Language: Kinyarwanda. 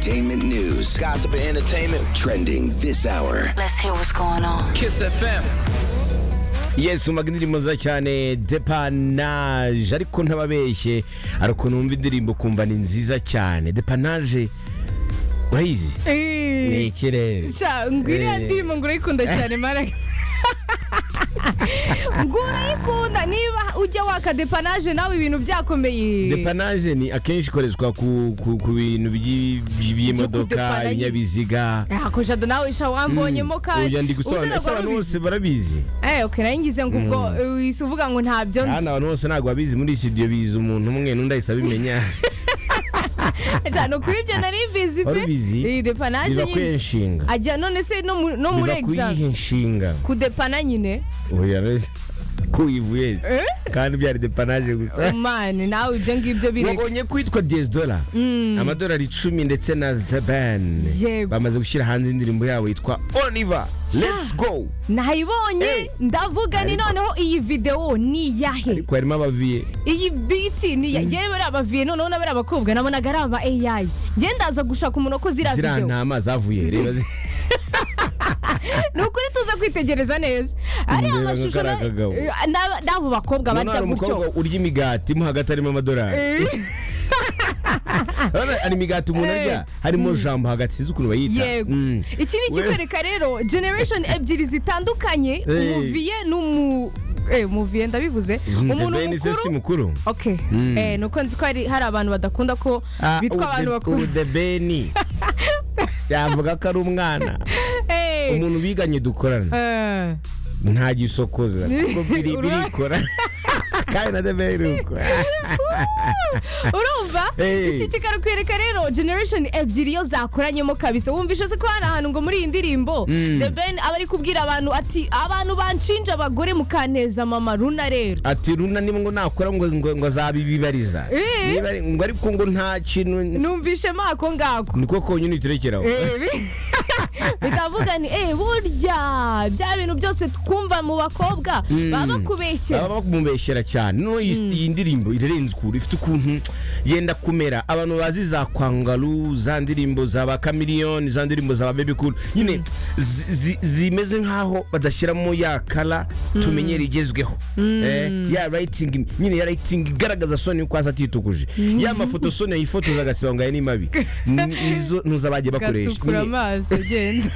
Entertainment news, Gossip and entertainment. trending this hour. Let's hear what's going on. Kiss FM. yesu umva indirimbo nziza cyane depanaje ariko ntababeshye hari ukuntu wumva indirimbo ukumva ni nziza cyane depanaje urayizi ni ikirere sha ngwiriya Eh. ndirimbo ngo urayikunda cyane mara ngo urayikunda niba ujya waka depanaje nawe ibintu byakomeye depanaje ni akenshi ikoreshwa ku, ku, ku bintu by'i- by'i- by'imodoka kudepana nyine. ibinyabiziga Ah, ko jado nawe sha wambonyemo kandi uyu ndi gusobanura ese uziragwa abantu rubizi. bose barabizi eh okay naringize ngo ubwo uhise uvuga ngo ntabyo hano abantu bose ntabwo babizi muri studio bizi umuntu umwe n'undi ahise abimenya nzi no kuri ibyo nari bizi pe warubizi iyi depanaje biba nyine kwiyenshinga ajya none se no mu- no muri biba exam kuyiha inshinga kudepana nyine oya rero kuyivu yesi Eh? kandi byari depanaje gusa mani nawe ibyo ngibyo bireka wabonye ko yitwa desidola amadolari icumi ndetse na the ban Yego. bamaze gushyira hanze indirimbo yabo yitwa oliver let's go Eh. nayibonye ndavuga ni noneho iyi videwo ni iyahe ariko harimo abaviye iyi biti ni iya ngewe bari abaviye noneho n'abari abakobwa nabonaga ari aba AI ngewe ndaza gushaka umuntu ko ziriya ziriya videwo ntama zavuye reba zi- ni ukuri tuza kwitegereza neza ariya Ndeba nka mashusho kariya na- kagabo. na- n'abo bakobwa Noneho barya hari umukobwa gutyo urya imigati mo hagati harimo amadolari Eh, Urabona, hari imigati umuntu Eh. arya harimo jambo hagati sinzi ukuntu bayita yego Mm. iki ni ikikwereka rero generation ebyiri zitandukanye umuviye n'umu eh, umuviye ndabivuze Mm, the umuntu Ben se si mukuru mukuru Okay. Eh, ni uko nzi ko hari hari abantu badakunda ko bitwa abantu bakuru udebeni yavuga ko ari umwana Eh, umuntu biganye dukorana eh. nta gisokoza kuko biri- birikora kandi na debe birikora urumva Hey. iki kikakwereka rero generation ebyiri iyo zakoranyemo kabisa wumvishe se ko hari ahantu ngo muri iyi ndirimbo the ben aba ari kubwira abantu ati abantu banshinja abagore mukanteza mama runa rero ati runa niba ngo nakora ngo ngo, ngo azabibibariza Eh. Niba ari- ngo ariko ngo nta kintu numvishemo ako ngako niko konyine iturekeraho Eh, bi- bikavuga ni eh burya bya bintu byose twumva mu bakobba baba bakubeshyera baba bakumubeshyera cyane noneho iyi iyi ndirimbo irarenze ukuntu ifite ukuntu yenda kumera abantu bazi za kwangaru za ndirimbo za ba kamiliyoni za ndirimbo za ba bebi kuru nyine zi- zi- zimeze nk'aho badashyiramo ya kara tumenyera igezweho Eh, ya rayitingi nyine ya rayitingi igaragaza soni ko hasi atitukuje ya mafoto soni yifotoza agasiba ngo aya ni mabi Ni- nizo nuza bagiye bakoresha gatukura Nyine, amaso genda